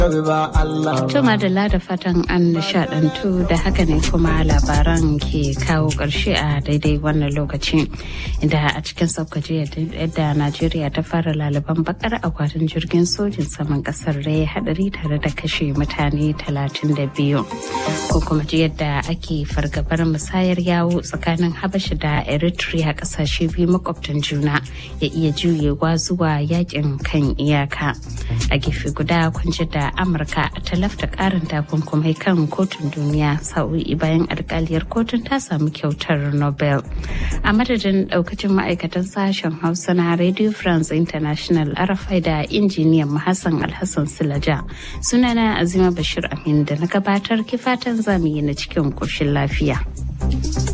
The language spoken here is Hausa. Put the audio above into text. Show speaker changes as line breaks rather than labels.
Tuma da da fatan an nishadantu da haka ne kuma labaran ke kawo ƙarshe a daidai wannan lokaci inda a cikin saukaci yadda Najeriya ta fara laliban bakar akwatin jirgin sojin saman ƙasar da ya hadari tare da kashe mutane 32 ko kuma ji yadda ake fargabar musayar yawo tsakanin Habasha da Eritrea ƙasashe biyu makwabtan juna ya iya juyewa zuwa yakin kan iyaka a gefe guda kun da amurka ta lafta karin takunkumai kan kotun duniya sa'o'i bayan alkaliyar kotun ta samu kyautar nobel a madadin daukacin ma'aikatan sashen hausa na radio france international arafai da injiniyan hassan alhassan silaja sunana azima bashir amin da na gabatar kifatan zamu yi na cikin koshin lafiya